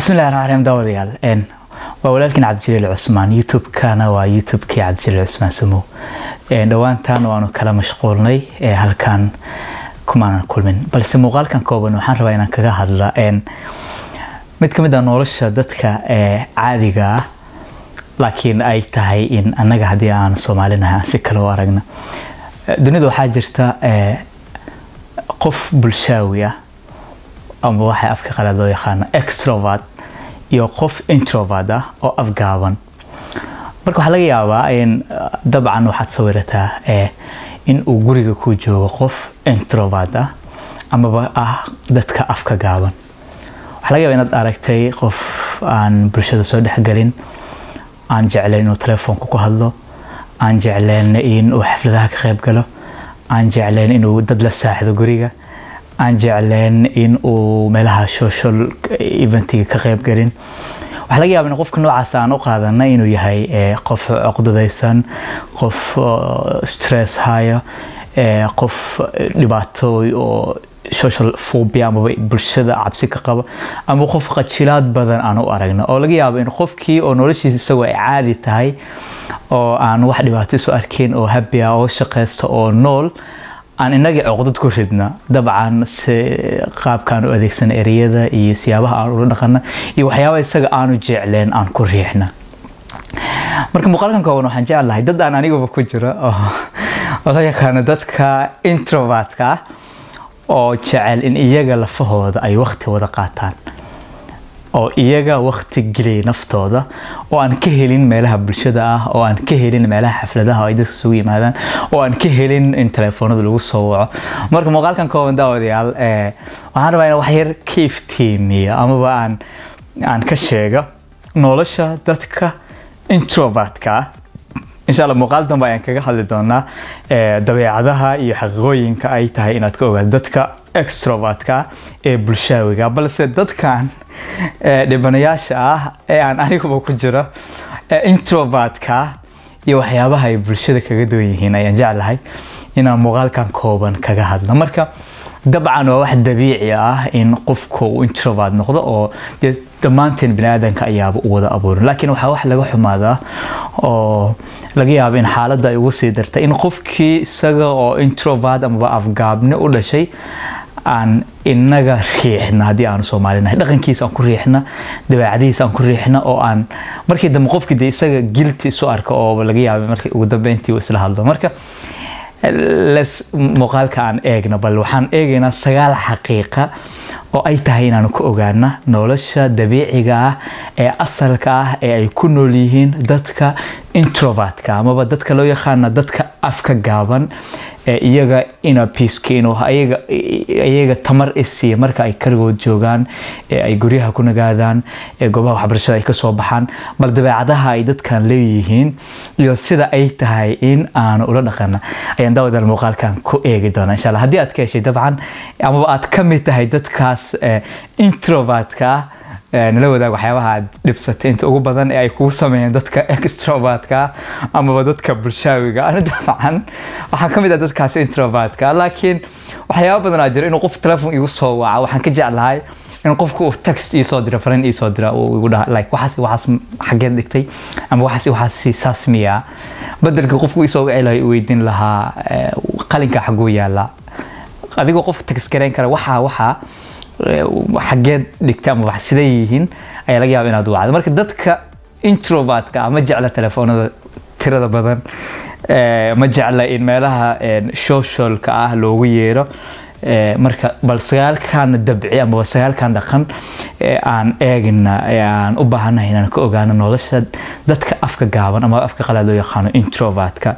bismillahi raxmaan raxiim daawadayaal waa walaalkiin cabdijaliil cusmaan youtube-kana waa youtube-kii cabdijaliil cusmaan samow dhowaantan waanu kala mashquulnay halkan kumaanan kulmin balse muuqaalkan kooban waxaan rabaa inaan kaga hadla mid ka mid a nolosha dadka caadiga ah laakiin ay tahay in annaga haddii aanu soomaalinahay aan si kale u aragna dunida waxaa jirta qof bulshaawi ah ama waxay afka qalaad loo yaqaano extrovert iyo qof introvert ah oo afgaaban marka waxaa laga yaabaa in dabcan waxaad sawirataa in uu guriga ku joogo qof introvert ah amaba ah dadka afka gaaban waxaa laga yaabaa inaad aragtay qof aan bulshada soo dhexgelin aan jeclayn inuu telefoonka ku hadlo aan jeclayn in uu xafladaha ka qayb galo aan jeclayn inuu dad la saaxido guriga aan jeclayn in uu meelaha social eventiga ka qayb gelin waxaa laga yaaba in qofka noocaas aan u qaadana inuu yahay qof cuqdadaysan qof stress haya qof dhibaato oo social phobia amaba bulshada cabsi ka qaba ama qof qajilaad badan aan u aragno oo laga yaabo in qofkii oo noloshiisa isagoo ay caadi tahay oo aan wax dhibaato isu arkayn oo happy ah oo shaqaysta oo nool aan inagii cuqdad ku ridna dabcan si qaabkaan u adeegsana ereyada iyo siyaabaha aan ula dhaqana iyo waxyaaba isaga aanu jecleen aan ku riixna marka muuqaalkan kooban waxaan jeclahay dad aan aniguba ku jiro oo la yaqaano dadka introvertka ah oo jecel in iyaga lafahooda ay waqti wada qaataan oo iyaga waqti geliyay naftooda oo aan ka helin meelaha bulshada ah oo aan ka helin meelaha xafladaha oo ay dadka isugu yimaadaan oo aan ka helin in telefoonada lagu soo waco marka muuqaalkan kooban daawadayaal waxaan rabaa in wax yar ka iftiimiya amaba aan aan ka sheega nolosha dadka introvertka ah insha alla muuqaal dambe ayaan kaga hadli doonaa dabeecadaha iyo xaqiiqooyinka ay tahay inaad ka ogaado dadka extrovertka ee bulshaawiga balse dadkan dhibanayaasha ah ee aan aniguba ku jiro introvertka iyo waxyaabaha ay bulshada kaga duwan yihiin ayaan jeclahay inaan muuqaalkan kooban kaga hadlo marka dabcan waa wax dabiici ah in qofku uu introvert noqdo oo dee dhammaanteen bini aadanka ayaaba u wada abuurin laakiin waxaa wax laga xumaadaa oo laga yaabo in xaaladda ay ugu sii darta in qofkii isaga oo introvert amaba afgaabni u dhashay aan inaga riixna haddii aanu soomaalinahay dhaqankiisa aan ku riixna dabeecadihiisa aan ku riixna oo aan markii dambe qofkii dee isaga gilti isu arka oo laga yaaba markii ugu dambeyntii uu isla hadlo marka les muuqaalka aan eegno bal waxaan eegaynaa sagaal xaqiiqa oo ay tahay inaanu ka ogaana nolosha dabiiciga ah ee asalka ah ee ay ku nool yihiin dadka introvertka amaba dadka loo yaqaana dadka afka gaaban ee iyaga ina piiskiin oo iyaga tamar isiiya marka ay kaligood joogaan ee ay guryaha ku nagaadaan ee goobaha waxbarashada ay kasoo baxaan bal dabeecadaha ay dadkan leeyihiin iyo sida ay tahay in aanu ula dhaqana ayaan daawadal muuqaalkan ku eegi doonaa insha allah haddii aad ka heshay dabcan amaba aad ka mid tahay dadkaas introvertka ah nala wadaag waxyaabaha aad dhibsatay inta ugu badan ee ay kugu sameeyeen dadka extrovertka amaba dadka bulshaawiga ani dabcan waxaan ka mid ah dadkaas introvertka laakiin waxyaaba badan aa jira inuu qof telefon igu soo waca waxaan ka jeclahay in qofku uu text ii soo dira fariin ii soo dira uu igu dhaha like waxaas waxaas xageed dhigtay ama waxaas waxaas saas miya bedelka qofku ii soo wici lahaa weydiin lahaa qalinka xaguu yaala adigoo qofka text gareyn kara waxaa waxaa xageed dhigta ama wax siday yihiin ayaa laga yaaba inaad wacdo marka dadka introvertka ma jecla telefoonada tirada badan ma jecla in meelaha socialka ah loogu yeero marka bal sagaalkan dabci amaba sagaalkan dhaqan aan eegna aan u baahanahay inaan ka ogaano nolosha dadka afka gaaban ama afka qalaad loo yaqaano introvertka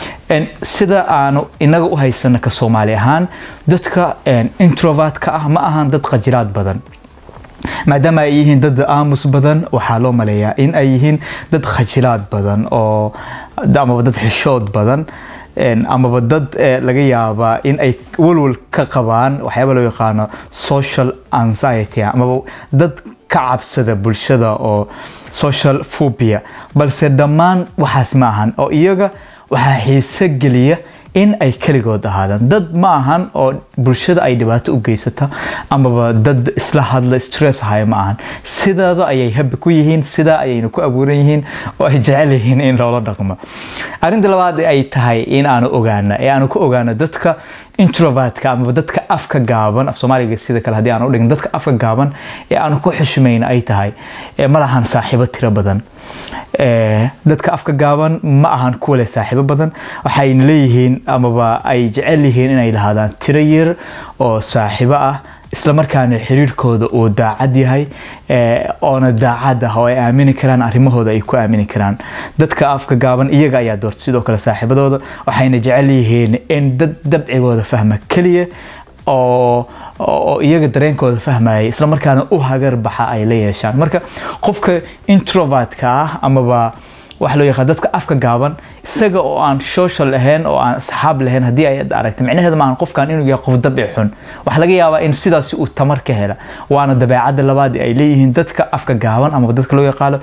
sida aanu inaga u haysana ka soomaali ahaan dadka introvertka ah ma ahan dad qajilaad badan maadaama ay yihiin dad aamus badan waxaa loo maleeyaa in ay yihiin dad khajilaad badan oo amaba dad xishood badan amaba dad laga yaabaa in ay walwal ka qabaan waxyaaba loo yaqaano social anxiety amaba dad ka cabsada bulshada oo social phobia balse dhammaan waxaas ma ahan oo iyaga waxaa xiise geliya in ay keligood ahaadaan dad ma ahan oo bulshada ay dhibaato u geysata amaba dad isla hadla stress haya ma ahan sidaada ayay habi ku yihiin sidaa ayayna ku abuuran yihiin oo ay jecel yihiin in loola dhaqmo arrinta labaad ay tahay in aanu ogaana ee aanu ku ogaano dadka introvertka amaba dadka afka gaaban af soomaaliga sida kale haddii aan u dhigin dadka afka gaaban ee aanu ku xushmayn ay tahay ma lahan saaxiibo tiro badan dadka afka gaaban ma ahan kuwa leh saaxiibo badan waxayna leeyihiin amaba ay jecel yihiin inay lahaadaan tiro yar oo saaxiibo ah islamarkaana xiriirkooda uu daacad yahay oona daacad ah oo ay aamini karaan arrimahooda ay ku aamini karaan dadka afka gaaban iyaga ayaa doorta sidoo kale saaxiibadooda waxayna jecel yihiin in dad dabcigooda fahma keliya oo oo iyaga dareenkooda fahmaya islamarkaana u hagar baxa ay la yeeshaan marka qofka introvertka ah amaba waxa loo yaqaan dadka afka gaaban isaga oo aan social lahayn oo aan asxaab lahayn haddii ay aragta micnaheeda maahan qofkan inuu yahay qof dabici xun waxaa laga yaabaa in sidaasi uu tamar ka hela waana dabeecadda labaad ay leeyihiin dadka afka gaaban ama dadka loo yaqaano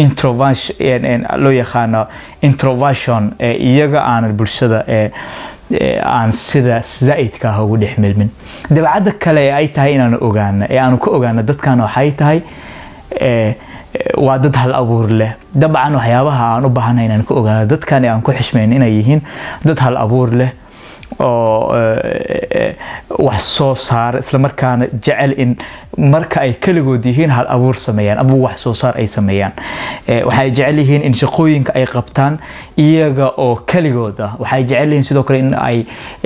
loo yaqaano introversion ee iyaga aanan bulshada ee aan sida zaa'idka ah ugu dhex milmin dabeecadda kale ee ay tahay inaanu ogaano ee aanu ka ogaano dadkan waxay tahay waa dad hal abuur leh dabcan waxyaabaha aan u baahanay inaan ka ogaano dadkan aan ku xishmayn inay yihiin dad hal abuur leh oo wax soo saar islamarkaana jecel in marka ay keligood yihiin hal abuur sameeyaan ama wax soo saar ay sameeyaan waxay jecel yihiin in shaqooyinka ay qabtaan iyaga oo keligood ah waxay jecel yihiin sidoo kale in ay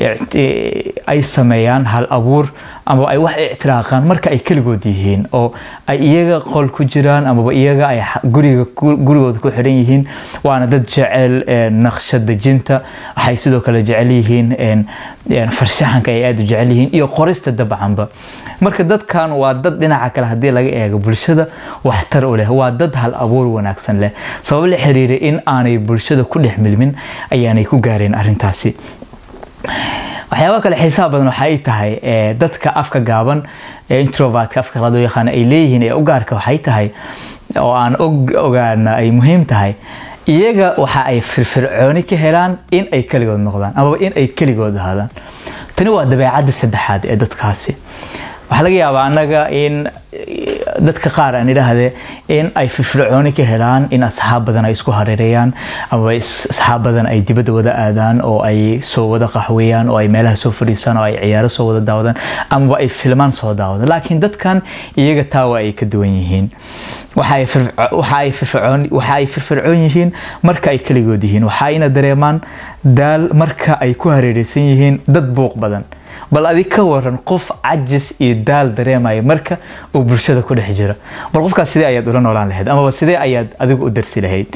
ay sameeyaan hal abuur ama ay wax ictiraaqaan marka ay keligood yihiin oo ay iyaga qol ku jiraan amaba iyaga ay guriga gurigooda ku xidhan yihiin waana dad jecel naqshad dejinta waxay sidoo kale jecel yihiin farshaxanka ay aada u jecel yihiin iyo qorista dabcanba marka dadkan waa dad dhinaca kale haddii laga eego bulshada waxtar u leh waa dad hal abuur wanaagsan leh sabab la xiriira in aanay bulshada ku dhex milmin ayaanay ku gaareen arrintaasi waxyaaba kale xiisaha badan waxa ay tahay dadka afka gaaban ee introvertka afka qalaad loo yaqaano ay leeyihiin ee u gaarka waxay tahay oo aan ogaana ay muhiim tahay iyaga waxa ay firfircooni ka helaan in ay keligood noqdaan amaba in ay keligood ahaadaan tani waa dabeecadda saddexaad ee dadkaasi waxaa laga yaabaa annaga in dadka qaar aan idhaahde in ay firfircooni ka helaan in asxaab badan ay isku hareereeyaan ama asxaab badan ay dibadda wada aadaan oo ay soo wada qaxweeyaan oo ay meelaha soo fadhiisaan oo ay ciyaaro soo wada daawadaan amaba ay filmaan soo daawadaan laakiin dadkan iyaga taawa ay ka duwan yihiin waxa ay firfircoon yihiin marka ay keligood yihiin waxayna dareemaan daal marka ay ku hareereysan yihiin dad buuq badan bal adig ka waran qof cajis iyo daal dareemaya marka uu bulshada ku dhex jiro bal qofkaas sidee ayaad ula noolaan lahayd amaba sidee ayaad adigu u darsi lahayd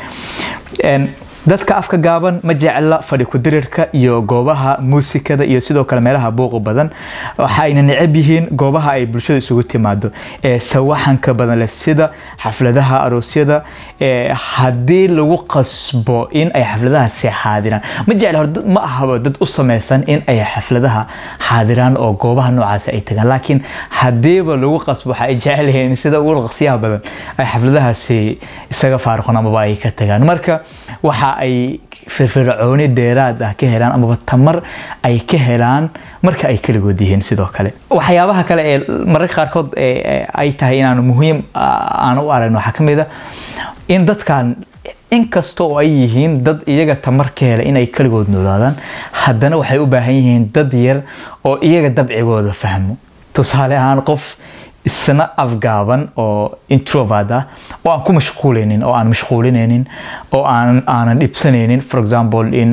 dadka afka gaaban ma jecla fadhi kudirirka iyo goobaha muusikada iyo sidoo kale meelaha buuqa badan waxayna necab yihiin goobaha ay bulshada isugu timaado ee sawaxanka badan leh sida xafladaha aroosyada haddii lagu qasbo in ay xafladahaasi xaadiraan ma jecla ma ahaba dad u samaysan in ay xafladaha xaadiraan oo goobaha noocaasi ay tagaan laakiin haddiiba lagu qasbo waxa ay jecel yihiin in sida ugu qasyaha badan ay xafladahaasi isaga faaruqan amaba ay ka tagaan marka waxa ay firfircooni dheeraad ah ka helaan amaba tamar ay ka helaan marka ay keligood yihiin sidoo kale waxyaabaha kale ee mararka qaarkood ay tahay inaanu muhiim aan u aragno waxaa kamid a in dadkan inkasta oo ay yihiin dad iyaga tamar ka hela inay keligood noolaadaan haddana waxay u baahan yihiin dad yar oo iyaga dabcigooda fahmo tusaale ahaan qof isna afgaaban oo introvert ah oo aan ku mashquulaynin oo aan mashquulinaynin oo aan aanan dhibsanaynin for example in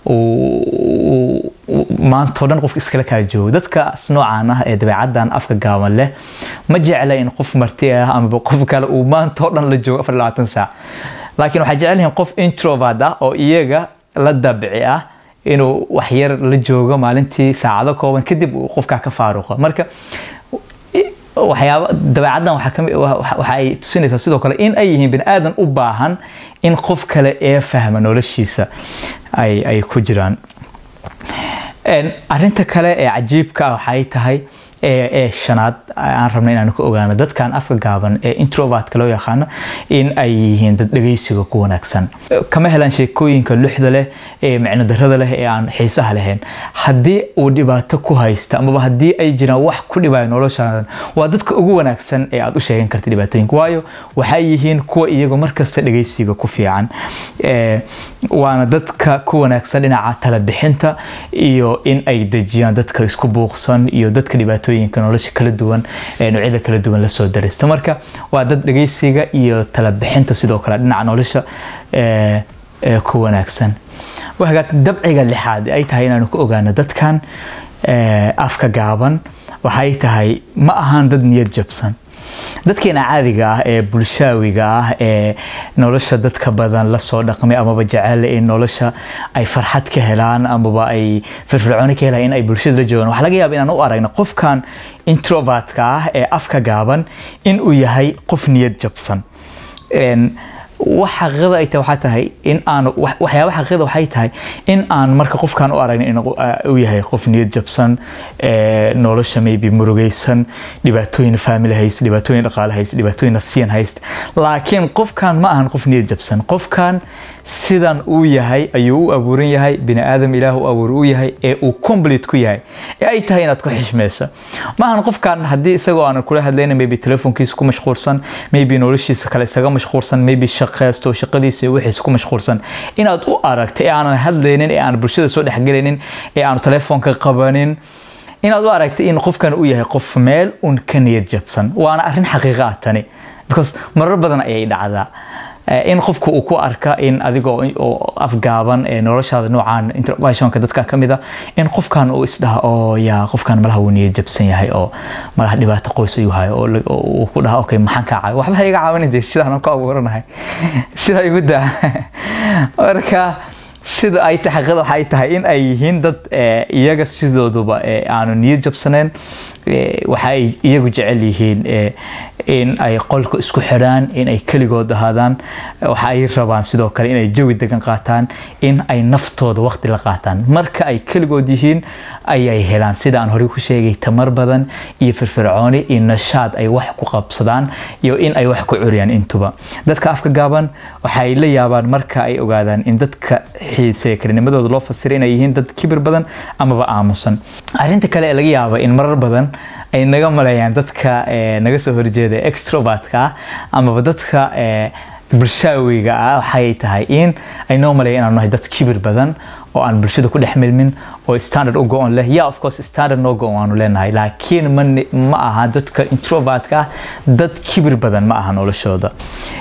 uu maantao dhan qof iskala kaa joogo dadkaas noocaan ah ee dabeecaddan afka gaaban leh ma jecla in qof marti ah amaba qof kale uu maantao dhan la joogo afar labaatan saac laakiin waxay jecel yihiin qof introvert ah oo iyaga la dabci ah inuu waxyar la joogo maalintii saacado kooban kadib uu qofkaa ka faaruqo marka waxyaaba dabeecaddan waxa ay tusinaysaa sidoo kale in ay yihiin bani aadan u baahan in qof kale ee fahma noloshiisa ay ku jiraan arinta kale ee cajiibka ah waxay tahay ee shanaad aan rabna inaanu ka ogaano dadkan afka gaaban ee introvertka loo yaqaano in ay yihiin dad dhegeysiga ku wanaagsan kama helaan sheekooyinka luxda leh ee micno darada leh ee aan xiisaha lahayn haddii uu dhibaato ku haysta amaba haddii ay jiraan wax ku dhibaayo noloshaadan waa dadka ugu wanaagsan ee aad u sheegan karta dhibaatooyinka waayo waxay yihiin kuwa iyagu markasta dhegeysiga ku fiican waana dadka ku wanaagsan dhinaca talabixinta iyo in ay dejiyaan dadka isku buuqsan iyo dadka dhibaatooyinka nolosha kala duwan ee noocyada kala duwan lasoo daraysta marka waa dad dhegeysiga iyo talabixinta sidoo kale dhinaca nolosha ku wanaagsan wahagaag dabciga lixaad ay tahay inaanu ka ogaano dadkan afka gaaban waxay tahay ma ahaan dad niyad jabsan dadkeena caadiga ah ee bulshaawiga ah ee nolosha dadka badan lasoo dhaqmay amaba jecel in nolosha ay farxad ka helaan amaba ay firfircooni ka helaan in ay bulshada la joogaan waxaa laga yaaba inaan u aragno qofkan introvertka ah ee afka gaaban in uu yahay qof niyad jabsan wax xaqiiqada ay tahay waxaa tahay in aan waxyaaba xaqiiqada waxay tahay in aan marka qofkan u aragno in uu yahay qof niyad jabsan nolosha maybe murugaysan dhibaatooyin family hayst dhibaatooyin dhaqaale hayst dhibaatooyin nafsiyan hayst laakiin qofkan ma ahan qof niyad jabsan qofkan sidan uu yahay ayuu u abuuran yahay bini aadam ilaah u abuur u yahay ee uu complete ku yahay ee ay tahay inaad ku xishmaysa maahan qofkan haddii isagoo aanan kula hadlayna maybe telefoonkiisa ku mashquulsan maybe noloshiisa kale isaga mashquulsan maybe shaqeysto shaqadiisa iyo wixiisa ku mashquulsan inaad u aragta ee aanan hadlaynin ee aan bulshada soo dhexgelaynin ee aanu telefoonka qabanin inaad u aragta in qofkan uu yahay qof meel un ka niyad jabsan waana arrin xaqiiqa ah tani because marar badan ayay dhacdaa in qofku uu ku arka in adigoo oo afgaaban ee noloshaada noocaan interventionka dadka ka mid a in qofkan uu isdhaha oo yaa qofkan malaha wuu niyad jabsan yahay oo malaha dhibaato qoys ayuu hayo oo uu ku dhaha okay maxaan kaa caawi waxba iga caawinin dee sidaan ku abuuranahay sidaa igu daa marka sida ay tahay xaqiiqada waxay tahay in ay yihiin dad iyaga sidooduba aanu niyad jabsaneen waxa ay iyagu jecel yihiin in ay qolka isku xidhaan in ay keligood ahaadaan waxa ay rabaan sidoo kale inay jawi degan qaataan in ay naftooda waqti la qaataan marka ay keligood yihiin ayay helaan sida aan horey ku sheegay tamar badan iyo firfircooni iyo nashaad ay wax ku qabsadaan iyo in ay wax ku curiyaan intuba dadka afka gaaban waxay la yaabaan marka ay ogaadaan in dadka xiisee kalinimadooda loo fasiray inay yihiin dad kibir badan amaba aamusan arrinta kale ee laga yaaba in marar badan ay naga maleeyaan dadka naga soo horjeeda extrovertka ah amaba dadka bulshaawiga ah waxay tahay in ay noo maleeyaan inaanu nahay dad kibir badan oo aan bulshada ku dhex milmin oo standard u go-on leh ya of course standard noo go-on waanu leenahay laakiin ma aha dadka introvertka ah dad kibir badan ma aha noloshooda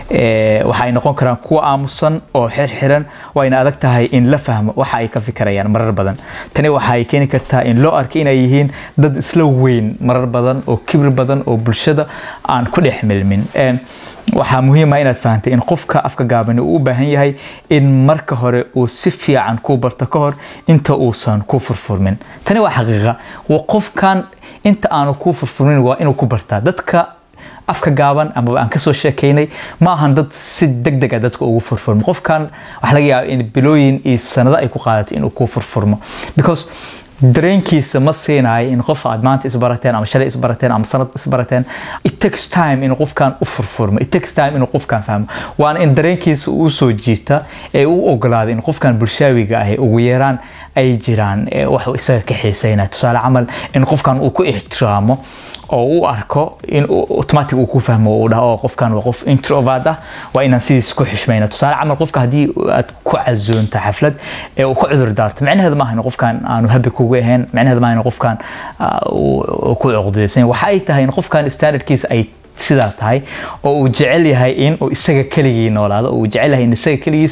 waxay noqon karaan kuwa aamusan oo xirxiran wayna adag tahay in la fahmo waxa ay ka fikirayaan marar badan tani waxay keeni kartaa in loo arko inay yihiin dad isla weyn marar badan oo kibir badan oo bulshada aan ku dhex milmin waxaa muhiima inaad fahantay in qofka afka gaabani uu u baahan yahay in marka hore uu si fiican kuu barto ka hor inta uusan ku furfurmin tani waa xaqiiqa qofkan inta aanu kuu furfurmin waa inuu ku bartaa dadka afka gaaban amaba aan kasoo sheekaynay ma ahan dad si deg deg a dadka ugu furfurmo qofkan waxaa laga yaaba in bilooyin iyo sanado ay ku qaadato inuu kuu furfurmo because dareenkiisa ma siinayo in qof aad maanta isbarateen ama shalay isbarateen ama sanad isbarateen it takes time in qofkan u furfurmo it takes time inuu qofkan fahmo waana in dareenkiisa uu soo jiita ee u ogolaada in qofkan bulshaawiga ahi ugu yeeraan ay jiraan wax isaga ka xiiseynaya tusaale camal in qofkan uu ku ixtiraamo oo u arko in automatic uu ku fahmo uu dhaho qofkan waa qof introvert ah waa inaan sidiis ku xishmayna tusaale camal qofka haddii aad ku casuunta xaflad ee uu ka cudur daarto micnaheedu maaha in qofkan aanu habi kugu ahayn micnaheedu maaha in qofkan ku cuqdaysan waxa ay tahay in qofkan standardkiisa ay sidaa tahay oo uu jecel yahay in uu isaga keligii noolaado uu jecel yahay in isaga keligiis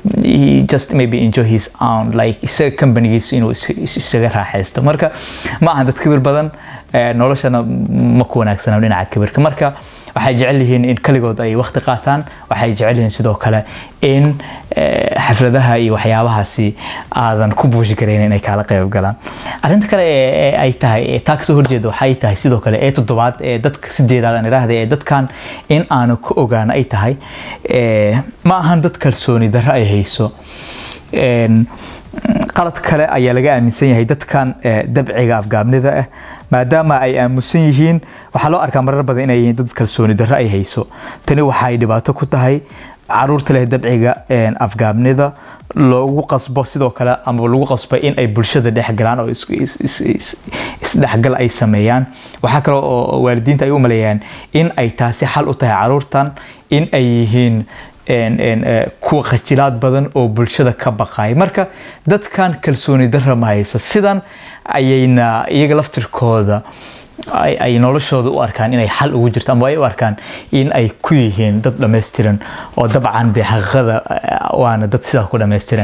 just maybe enjoy his own like isaga companigiisa inuu isaga raaxaysto marka ma aha dad kibir badan noloshana ma ku wanaagsana dhinaca kibirka marka waxay jecel yihiin in kaligood ay waqti qaataan waxay jecel yihiin sidoo kale in xafladaha iyo waxyaabahaasi aadan ku buushi karayn inay kaala qayb galaan arrinta kale ee ay tahay taa kasoo horjeeda waxay tahay sidoo kale ee toddobaad ee dadka sideedaad aan idhaahda ee dadkan in aanu ku ogaano ay tahay ma ahan dad kalsooni darro ay hayso qalad kale ayaa laga aaminsan yahay dadkan dabciga afgaabnida ah maadaama ay aamusan yihiin waxaa loo arkaa marar badan inay yihiin dad kalsooni darro ay hayso tani waxay dhibaato ku tahay caruurta leh dabciga afgaabnida loogu qasbo sidoo kale ama lagu qasbo in ay bulshada dhexgalaan oo isdhexgal ay sameeyaan waxaa kale oo waalidiinta ay u maleeyaan in ay taasi xal u tahay caruurtan in ay yihiin kuwa khajilaad badan oo bulshada ka baqaya marka dadkan kalsooni darra ma haysa sidan ayayna iyaga laftirkooda ay noloshooda u arkaan inay xal ugu jirto ama ay u arkaan in ay ku yihiin dad dhammaystiran oo dabcan dee xaqiiqada waana dad sidaa ku dhammaystiran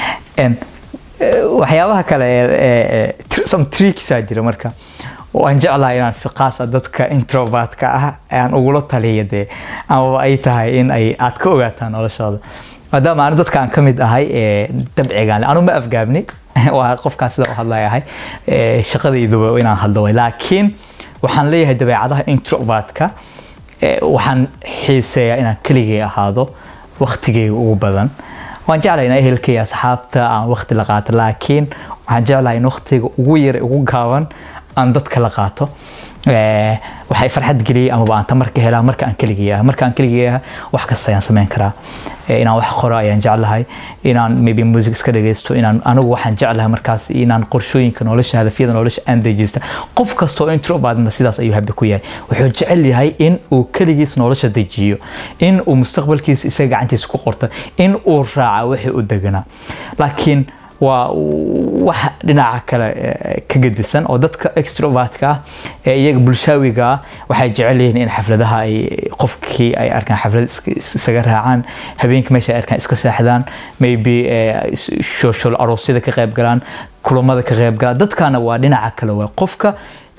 waxyaabaha kale some tricksaa jira marka waan jeclahay inaan si qaasa dadka introvertka ah aan ugula taliya dee amaba ay tahay in ay aad ka ogaataan noloshooda maadaama anu dadkaan ka mid ahay dabcigaan anu ma afgaabni waa qofkaan sida u hadlay ahay shaqadayduba inaan hadlo way laakiin waxaan leeyahay dabeecadaha introvertka waxaan xiiseeyaa inaan keligay ahaado waqtigayga ugu badan waan jeclahay inaa ehelkay asxaabta aan waqti la qaato laakiin waxaan jeclahay in waqtiga ugu yara ugu gaaban aan dadka la qaato waxay farxad geliyay amaba aan tamarka helaa marka aan keligay ah marka aan keligay ah wax kasta ayaan sameyn karaa inaan wax qoro ayaan jeclahay inaan maybe music iska dhageysto inaan anigu waxaan jeclahay markaas inaan qorshooyinka nolosha hadafyada nolosha aan dejista qof kasta oo introvertna sidaas ayuu habbi ku yahay wuxuu jecel yahay in uu keligiis nolosha dejiyo in uu mustaqbalkiisa isaga gacantiisa ku qorto in uu raaca wixii u deganaa laakiin waa wax dhinaca kale ka gedisan oo dadka extrovertka ah ee iyaga bulshaawiga ah waxay jecel yihiin in xafladaha ay qofkii ay arkaan xaflad isaga raacaan habeenkii meesha ay arkaan iska seexdaan maybe shoshol aroosyada ka qayb galaan kulamada ka qayb galaan dadkana waa dhinaca kale waa qofka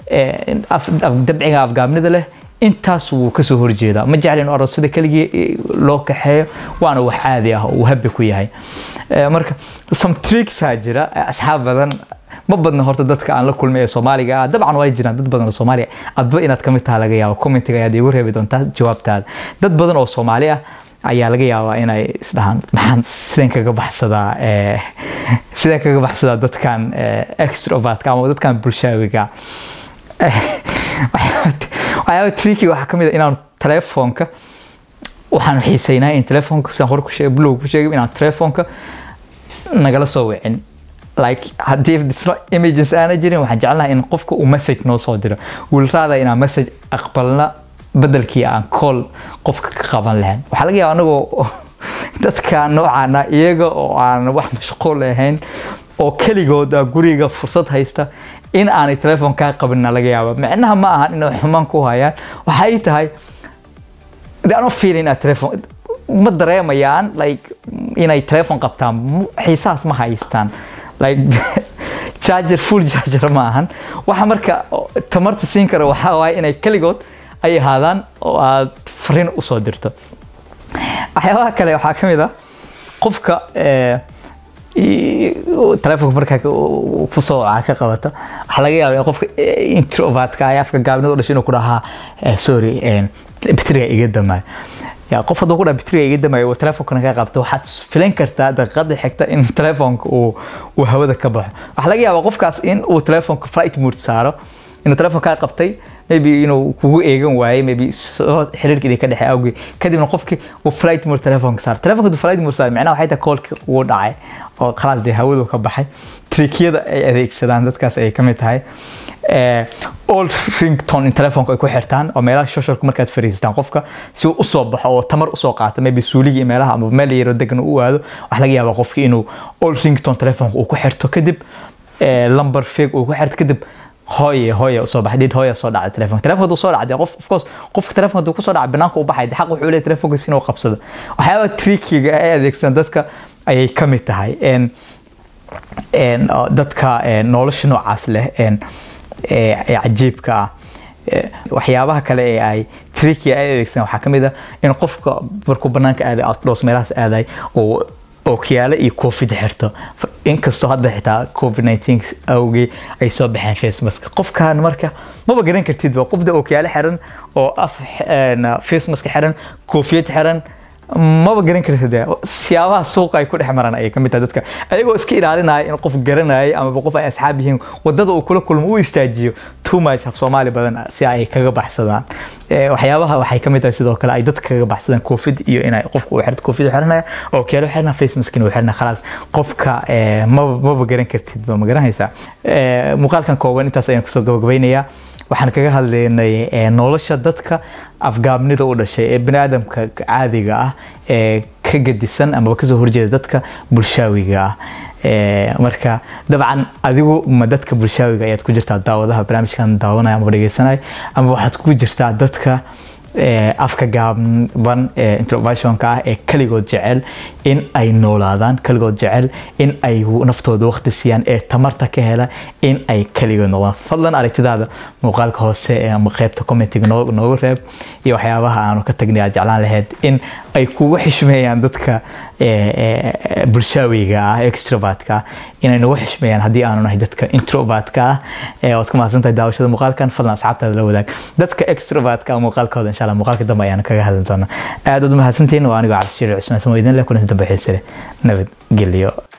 dabciga afgaabnida leh intaas wuu kasoo horjeedaa ma jecla in aroosyada keligii loo kaxeeyo waana wax caadi ah uu habbi ku yahay marka some tricksaa jira asxaab badan ma badna horta dadka aan la kulmay ee soomaaliga ah dabcan way jiraan dad badan oo soomaaliya adba inaad kamid taha laga yaabo commentiga ayaad iigu reebi doontaa jawaabtaada dad badan oo soomaali ah ayaa laga yaabaa inay isdhahaan maxaan sideen kaga baxsadaa sideen kaga baxsadaa dadkan extrovertka ama dadkan bulshaawiga waxyaaba tricky waxaa kamid a inaan telefoonka waxaanu xiiseynaa in telefoonka sidaan hore ku sheegay blog ku sheegay inaan telefoonka nagala soo wicin like haddii it's not images aana jirin waxaan jecelnahay in qofka uu message noo soo diro will rather inaan message aqbalna bedelkii aan call qofka ka qaban lahayn waxaa laga yaaba anagoo dadka noocaana iyaga oo aan wax mashquul ahayn oo keligooda guriga fursad haysta in aanay telefoon kaa qabinna laga yaaba micnaha ma ahan inay xumaan ku hayaan waxay tahay de ano fiilin inaad telefoon ma dareemayaan like inay telefoon qabtaan xiisahaas ma haystaan like charger full charger ma ahan waxa marka tamarta siin kara waxaa waaye inay keligood ay ahaadaan oo aad fariin usoo dirto waxyaabaha kale waxaa ka mid ah qofka telefoonka markaa kusoo ka qabata waxaa laga yaaba qofka introvertka ay afka gaabnida u dhashay inuu ku dhahaa sorry bitriga iga damaayo ya qof hadduu ku dhaha bitriga iga damaayo telefonkana ka qabta waxaad filan kartaa daqiiqada xigta in telefoonka uu uu hawada ka baxo waxaa laga yaabaa qofkaas in uu telefoonka flight mode saaro inuu telefoon kaa qabtay maybe inuu kugu eegan waayey maybe xiriirkii ka dhexe awgeed kadibna qofkii uu flight mode telefoonka saar telefoonka uu flight mode saar macnaha waxay tahay koolkii ugu dhacay oo khalaas dee hawadu ka baxay trikyada ay adeegsadaan dadkaas ay ka mid tahay old rington in telefoonka ay ku xirtaan oo meelaha shoshalku markaad fariistaan qofka si uu usoo baxo oo tamar usoo qaata maybe suuligii meelaha ama meel yaro degan u aado waxaa laga yaabaa qofki inuu old rington telefoonka uu ku xirto kadib lumber fig uu ku xirto kadib hooye hooye usoo baxay dhid hooye soo dhacday telefoonka telefoonka hadduu soo dhacday qof of course qofka telefoonka hadduu kusoo dhacay banaanka u baxay xaq wuxuu leeyahay telefoonkiisa inuu qabsado waxyaaba trickiga ay adeegsadaan dadka ayay ka mid tahay dadka nolosha noocaas leh ee cajiibka ah waxyaabaha kale ee ay tricky ay adeegsan waxaa ka mid ah in qofka markuu banaanka aaday outdoors meelahaas aaday oo ookiyaale iyo covid xirto inkastoo hadda xitaa covid 19 awgii ay soo baxeen face mask qofkan marka maba garan kartid ba qofda ookiyaale xiran oo af face mask xiran koofiyad xiran maba garan kartid dee siyaabaha suuqa ay ku dhex maraan ayay kamid tahay dadka ayagoo iska ilaalinaya in qof garanaya amaba qof ay asxaab yihiin wadada uu kula kulmo u istaajiyo too much af soomaali badan si ay kaga baxsadaan waxyaabaha waxay kamid tahay sidoo kale ay dadka kaga baxsadaan covid iyo inay qofka uu xirto covid xiranaya oo keelo xirna face mask uu xirna khalaas qofka maba maba garan kartid ma garanaysaa muuqaalkan kooban intaas ayaan kusoo gabagabaynayaa waxaan kaga hadlaynay nolosha dadka afgaabnida u dhashay ee baniaadamka caadiga ah ee ka gedisan amaba kasoo horjeeda dadka bulshaawiga ah marka dabcan adigu ma dadka bulshaawiga ayaad ku jirtaa daawadaha barnaamijkan daawanaya amaba dhegeysanaya ama waxaad ku jirtaa dadka afka gaaban ee introversionka ah ee kaligood jecel in ay noolaadaan kaligood jecel in ay naftooda waqti siiyaan ee tamarta ka hela in ay kaligood noqdaan fadlan aragtidaada muuqaalka hoose ee ama qaybta commentiga noogu reeb iyo waxyaabaha aanu ka tagnay aad jeclaan lahayd in ay kugu xishmeeyaan dadka bulshaawiga ah extrovertka ah inay nagu xishmeeyaan haddii aanu nahay dadka introvertka ah waad ku mahadsantahay daawashada muuqaalkan fadlan asxaabtaada la wadaag dadka extrovertka ah muuqaalkooda insha allah muuqaalka dambe ayaan kaga hadli doonaa aad uad mahadsantihiin waa anigoo cabdishiir cusmaan samo idin leh kulanti dambe xiise leh nabadgelyo